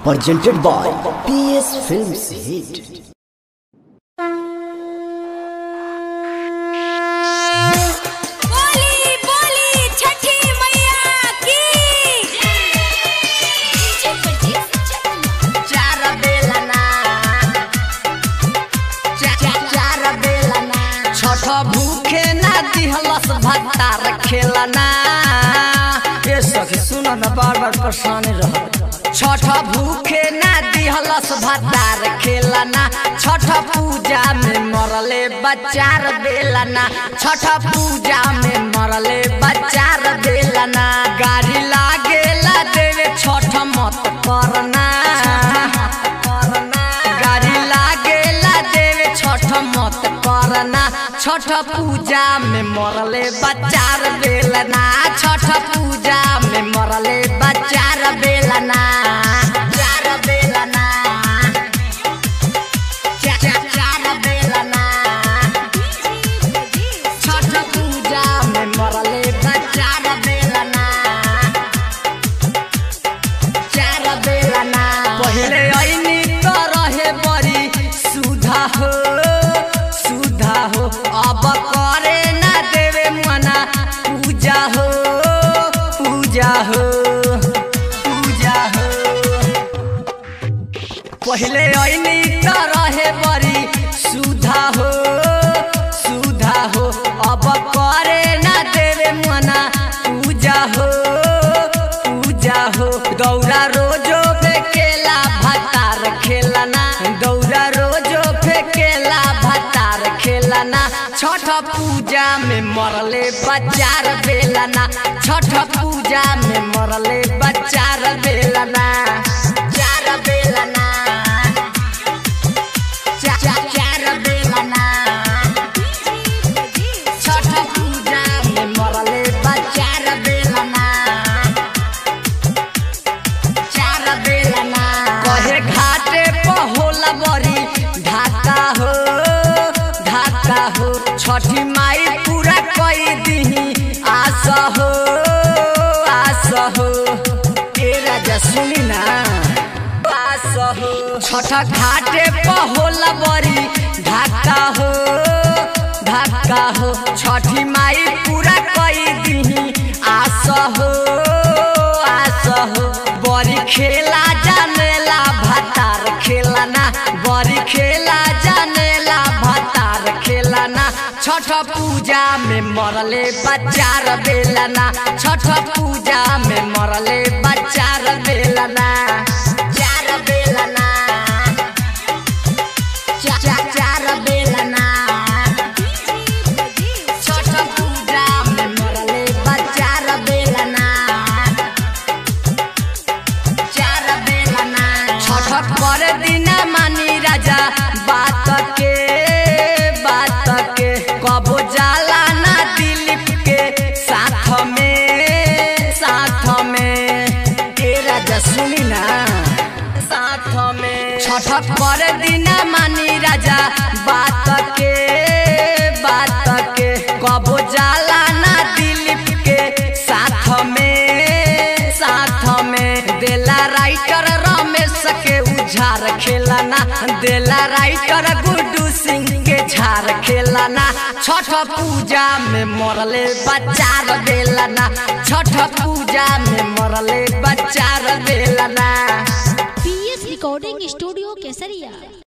presented by PS Films Hit. बोली बोली छठी मैया की चार बेलना चा- चा- चार बेलना छठ भूखे ना दिहलस भत्ता रखेलना ए सखी सुन न बार बार परेशानी रह छठ भूखे ना दिहलस भत्ता रखेलना छठ पूजा में मरले बचार बेलना छठ पूजा में मरले बचार बेलना गाड़ी लागेला देवे छठ मत करना गाड़ी लागेला देवे छठ मत करना छठ पूजा में मरले बचार बेलना छठ पूजा में मरले बचार बेलना चार बेलना चा- चा- चार बेलना छठ पूजा में मरले बचार बेलना चार बेलना पहले ऐनी तो रहे बड़ी सुधा हो सुधा हो अब करे ना देवे मना पूजा हो पूजा हो पूजा हो पहले ऐनी त रहे बड़ी सुधा हो सुधा हो अब करे ना देवे मना पूजा हो पूजा हो दौरा रोजो फेकेला भतार खेलना दौरा रोजो फेकेला भतार खेलना छठ पूजा में मरले बचार बेलना छठ पूजा में मरले बचार बेलना चार बेलना चा- चा- चार बेलना छठ पूजा में मरले बचार बेलना चार बेलना कहे घाटे पर होला बड़ी ढाका हो ढाका हो छठी माई पूरा कई दिही आस हो आस हो ए राजा सुनी ना आस हो छठ घाटे पर होला बड़ी ढाका हो ढाका हो छठी माई पूरा कई दिही आस हो आस हो बड़ी खेला जानेला भतार खेलाना बड़ी खेला जानेला भतार खेलाना छठ पूजा में मरले बचार बेलना छठ पूजा में मरले बचार बेलना चार बेलना चा- चा- चार बेलना छठ पूजा में मरले बचार बेलना चार बेलना छठ पर दिन मानी राजा बात के बात के कबो जाला ना दिलीप के साथ में साथ में ए राजा सुनी ना साथ में छठ पर दिन मानी राजा बात के बात के कबो जाला ना दिलीप के साथ में साथ में देला राइटर रमेश के उझार खेलाना देला राइटर गुड्डू सिंह के झार खेलाना छठ पूजा में मरले बचार बेलना छठ पूजा में मरले बचार बेलना पीएस रिकॉर्डिंग स्टूडियो केसरिया